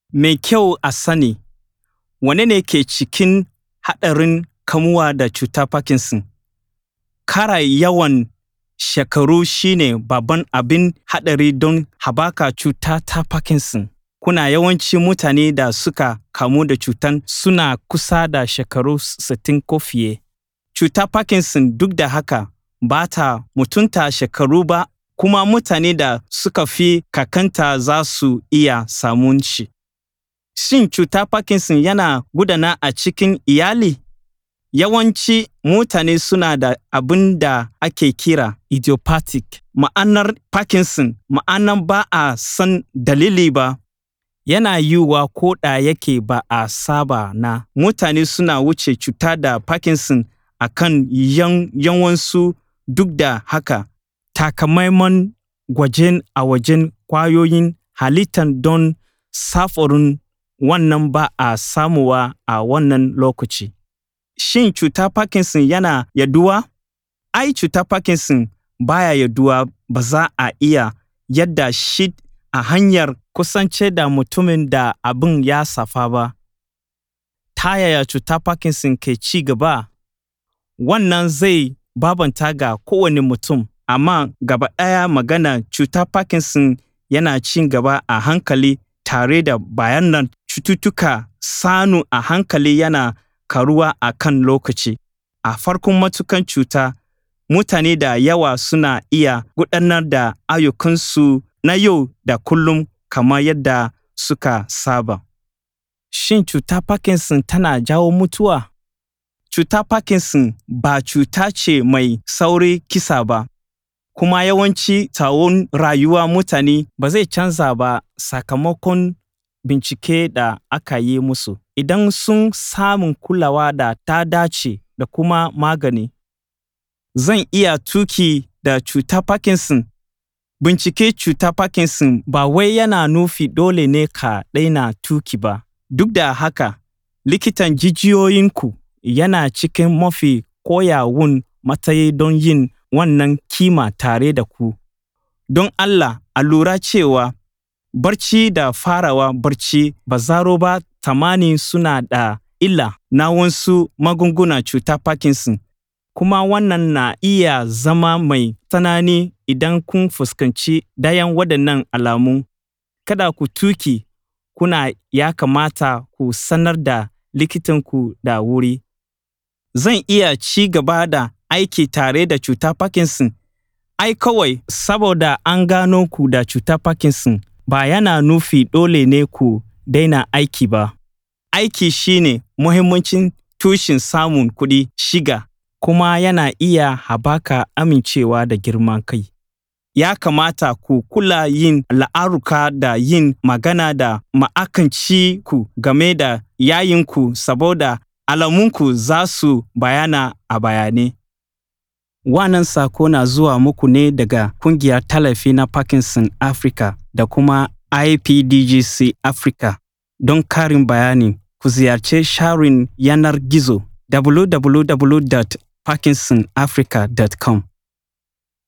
mai kyau a sani wane ne ke cikin haɗarin kamuwa da cutar Parkinson. Kara yawan shekaru shine babban abin haɗari don haɓaka cuta ta Parkinson. Kuna yawanci mutane da suka kamu da cutar suna kusa da shekaru 60 ko fiye. Cutar Parkinson duk da haka ba ta mutunta shekaru ba kuma mutane da suka fi kakanta za su iya samun shi. Shin cutar Parkinson yana gudana a cikin iyali? Yawanci mutane suna da abin da ake kira idiopathic. Ma'anar Parkinson ma'anar ba a san dalili ba. Yana yiwuwa ko da yake ba a saba na mutane suna wuce cuta da Parkinson a kan yawansu duk da haka takamaiman gwajen a wajen ƙwayoyin halittar don samfurin wannan ba a samuwa a wannan lokaci. Shin cutar Parkinson yana yaduwa? Ai cutar Parkinson baya yaduwa ba za a iya yada shi a hanyar kusance da mutumin da abin ya shafa ba. Ta yaya cutar Parkinson ke ci gaba? Wannan zai bambanta ga kowane mutum, amma gaba ɗaya magana cutar Parkinson yana ci gaba a hankali tare da bayanan cututtuka sannu a hankali yana karuwa a kan lokaci. A farkon matukan cuta, mutane da yawa suna iya gudanar da ayyukansu na yau da kullum kamar yadda suka saba. Shin cutar Parkinson tana jawo mutuwa? Cutar Parkinson ba cuta ce mai saurin kisa ba, kuma yawanci tsawon rayuwar mutane ba zai canza ba sakamakon bincike da aka yi musu. Idan sun samu kulawa da ta dace da kuma magani. Zan iya tuki da cutar Parkinson? Bincike cutar Parkinson ba wai yana nufi dole ne ka daina tuki ba. Duk da haka, likitan jijiyoyinku yana cikin mafi koyawun matsayi don yin wannan kima tare da ku. Don Allah a lura cewa barci da farawa barci ba zaro ba tamani suna da illa na wasu magungunan cutar Parkinson, kuma wannan na iya zama mai tsanani idan kun fuskanci ɗayan waɗannan alamu. Kada ku tuki kuna ya kamata ku sanar da likitanku da wuri. Zan iya ci gaba da aiki tare da cutar Parkinson? Ai kawai saboda an gano ku da cutar Parkinson ba yana nufi dole ne ku daina aiki ba. Aiki shine muhimmancin tushen samun kuɗi shiga kuma yana iya haɓaka amincewa da girman kai. Ya kamata ku kula yin la'aruka da yin magana da ma'akanci ku game da yayinku saboda alamunku za su bayyana a bayane. Wannan sako na zuwa muku ne daga kungiyar tallafi na Parkinson Africa da kuma IPDGC Africa. Don karin bayani, ku ziyarci sharin yanar gizo www.parkinsonafrica.com.